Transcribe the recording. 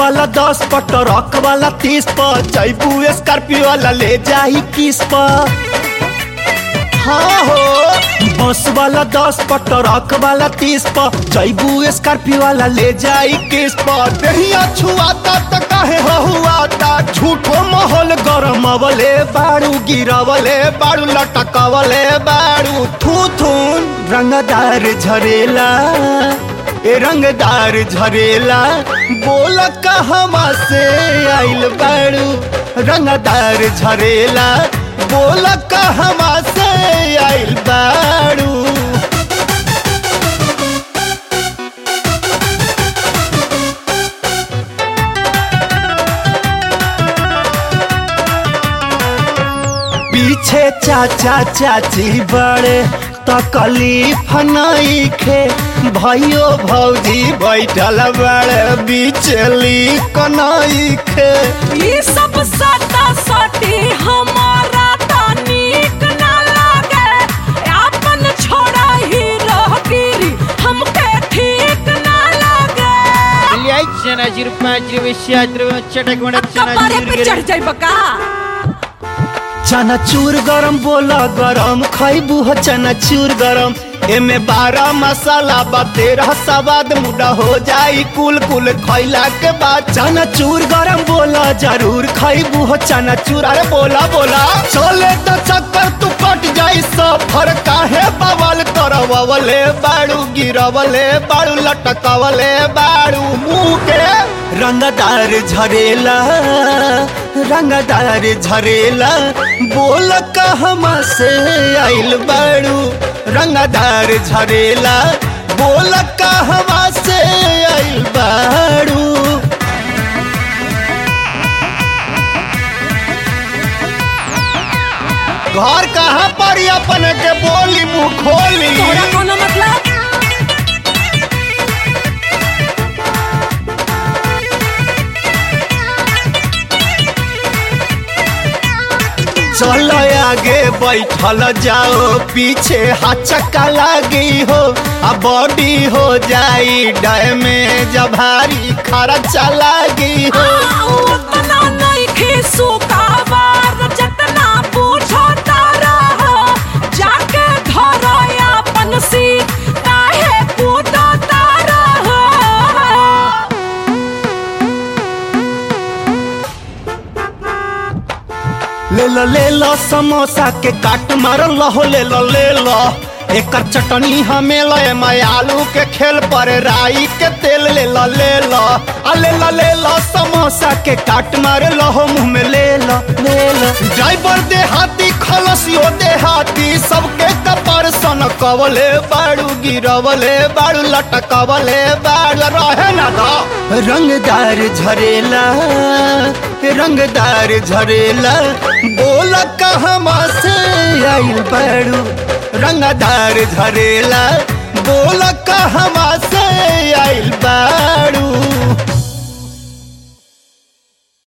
वाला दस पर ट्रक वाला तीस पर जैबू स्कॉर्पियो वाला ले जाही किस पर हाँ हो बस वाला दस पर ट्रक वाला तीस पर जैबू स्कॉर्पियो वाला ले जाई किस पर दहिया छुआता त काहे हुआता झूठो माहौल गरम अवले बाड़ू गिरवले बाड़ू लटकवले बाड़ू थू थून रंगदार झरेला ए रंगदार झरेला बोल कहवा से आइल बाड़ू रंगदार झरेला बोल कहवा से आइल बाड़ू पीछे चाचा चाची बड़े तकलीफ नईखे भाइयो भौजी बैठल बड़े बिचली कनईखे ई सब सता सटी हमारा त नीक ना लागे आपन छोड़ा ही रहगिरी हमके ठीक ना लागे चनाची रुपयाची विषयाची चटक मडक कपारे पे चढ़ जाई बका चनाचूर गरम बोला गरम खैबू हो चनाचूर गरम एमे बारह मसाला बा तेरह सवाद मुड़ा हो जाई कुल कुल खैला के बाद चनाचूर गरम बोला जरूर खैबू हो चनाचूर अरे बोला बोला चले तो चक्कर तू कट जाई सफर काहे बवाल करवले बाड़ू गिरवले बाड़ू लटकवले बाड़ू मुंह के रंगदार झरेला रंगदार झरेला बोल कहवा से आइल बाड़ू रंगदार झरेला बोल कहवा से आइल बाड़ू घर कहाँ पर ही अपन के बोली मुँह खोली तोरा कोनो मतलब चलो आगे बैठल जाओ पीछे हचका लागी हो आ बॉडी हो जाई डैमेज भारी खर्चा लागी हो उतना नइखे सुकाबार जतना पूछो तारा हो जाके धरो अपन सीट काहे कूदो तारा हो ले लो ले लो समोसा के काट मार लहो ले लो ले लो एकर चटनी हमें ले मैं आलू के खेल पर राई के तेल ले लो ले लो आ ले लो ले लो समोसा के काट मार लहो मुंह में ले लो ले लो ड्राइवर दे हाथी खलसियो दे हाथी सबके कपर सन कवले बाड़ू गिरवले बाड़ू लटकवले बाड़ू रहे ना दो रंगदार झरेला रंगदार झरेला बोल कहवा से आइल बाड़ू रंगदार झरेला बोल कहवा से आइल बाड़ू